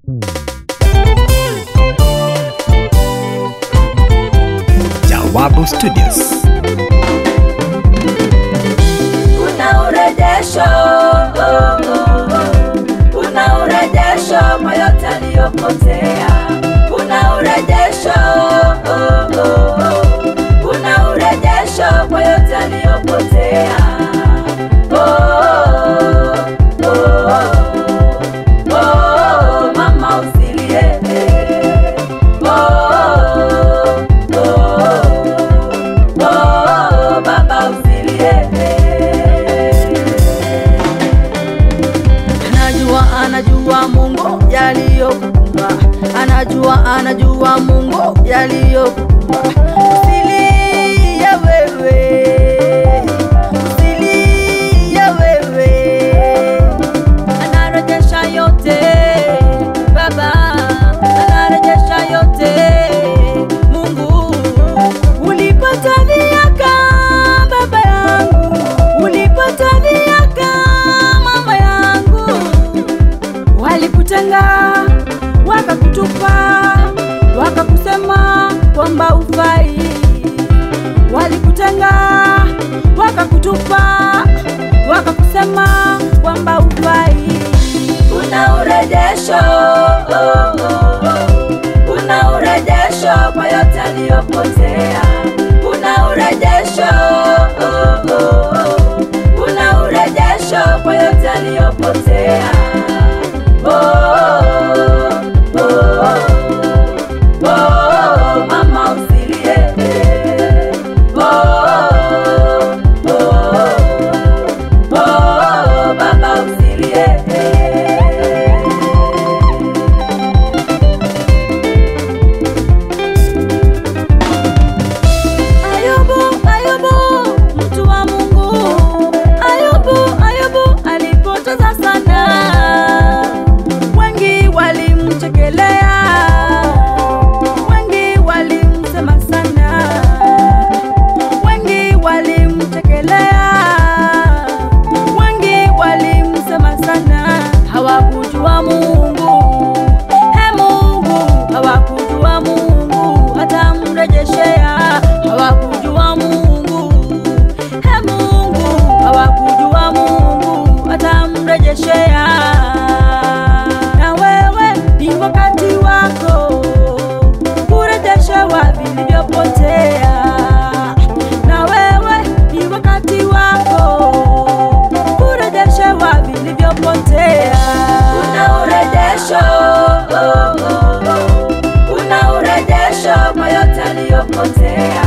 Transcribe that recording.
Jawabu Studios. Kuna urejesho, oh, oh, oh. kuna urejesho kwa yote aliyopotea. Kuna urejesho, oh, oh, oh. kuna urejesho kwa yote aliyopotea. Oh, oh, oh, oh, oh, mama usilie. Oh, oh, oh, oh, baba usilie. Anajua, anajua Mungu yaliyokukumba, anajua, anajua Mungu yaliyokukumba. Usilie wewe, usilie wewe, anarejesha yote Baba, anarejesha yote Mungu. Ulipata miaka baba yangu, ulipata miaka mama yangu, walikutenga wakakutupa, wakakusema kwamba ufai, walikutenga wakakutupa, wakakusema kwamba ufai. Kuna urejesho, oh, oh, oh. kuna urejesho kwa yote aliyopotea. Kuna urejesho, oh, oh, oh. kuna urejesho kwa yote aliyopotea. Oh, oh, oh, oh, oh, mama usilie. Oh, oh, oh, oh, baba usilie. Ayubu, Ayubu, mtu wa Mungu. Ayubu, Ayubu alipoteza sana, wengi walimchekelea, wengi walimsema sana, wengi walimchekelea, wengi walimsema sana, hawakujua Mungu. He Mungu, hawakujua Mungu, hatamrejeshea. Hawakujua Mungu, he Mungu, hawakujua Mungu, hatamrejeshea. Na wewe ni wakati wako kurejeshewa vilivyopotea. Na wewe ni wakati wako kurejeshewa vilivyopotea. Kuna urejesho, oh, oh, oh. kuna urejesho kwa yote aliyopotea.